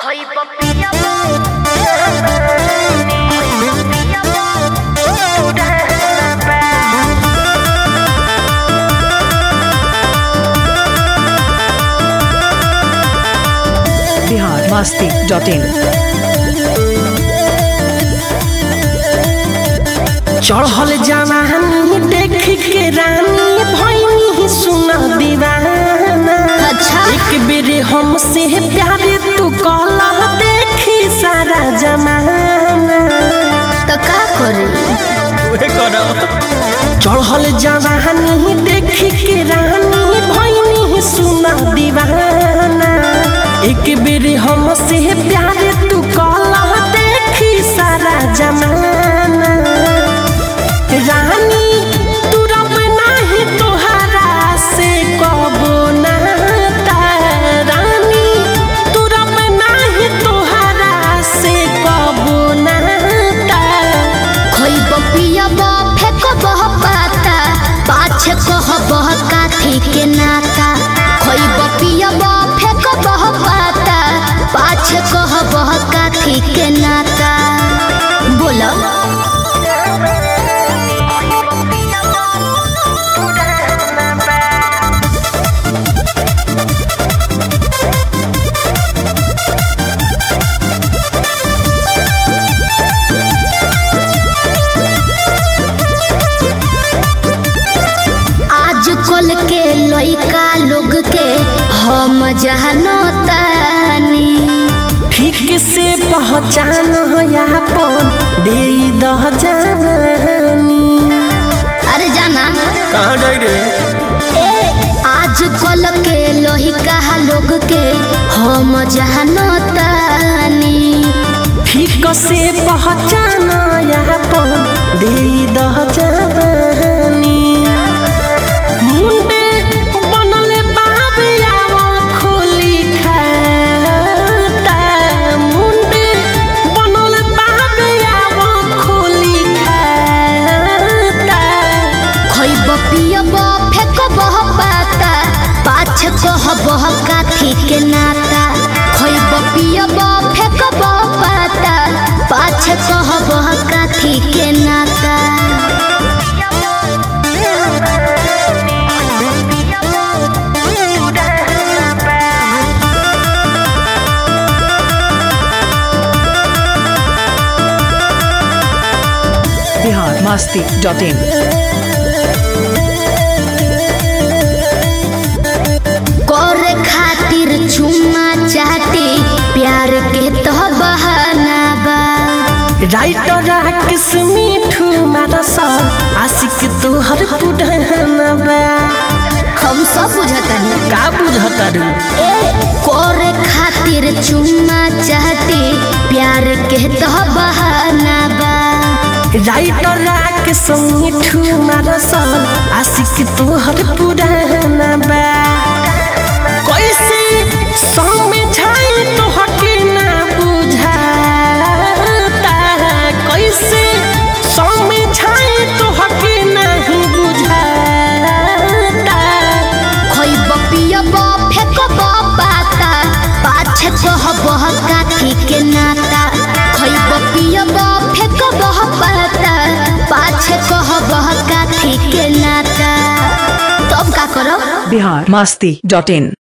Bihar Masti dot in चढ़ल जवानी देख के रानी भैनी सुन दीवाना अच्छा। एक बेर हमसे प्यार तू कला देखी सारा जमाना तो का करी चढ़ल जवानी देख के रानी भैनी सुन दीवाना एक बेर हमसे प्यार तू कला देखी सारा जमाना रानी तू रब नाही तोहरा से कबो नाता रानी तू रब नाही तोहरा से कबो नाता खोइब पियब फेकब पाता पाछे कहब काथी के नाता खोइब पियब फेकब पाता पाछे कहब काथी के नाता बोलो आज कल के लइका लोग के हम जहनो तानी ठीक से पहचान अपन दे दह जानी अरे जाना कहाँ जाई रे ए आज कल के लइका लोग के हम जहनो तानी ठीक से पहचान अपन दे दह जानी मुंडे बनल बाबे आवा खोली खाता मुंडे बनल बाबे आवा खोली खाता खइब पियब फेकब पाता पाछ कहब काथी के नाता खइब पियब फेकब पाता पाछ कहब काथी के नाता बिहार मस्ती डॉट इन करे खातिर चुम्मा चाटी प्यार के तो बहाना बा राइटर किस मीठू मारा सा आशिक तोहर पुढ़ाना बा हम सब बुझतनी का बुझता रू ए करे खातिर चुम्मा चाटी प्यार के तो बहाना बा राइटर किस मीठू मारा सा आशिक तोहर पुढ़ाना बा कैसे समझाई तो हके ना बुझाता कैसे समझाई तो हके नहीं बुझाता खइब पियब फेकब पाता पाछे कहब काथी के नाता खइब पियब फेकब पाता पाछे कहब काथी के नाता तब का करब बिहार मस्ती डॉट इन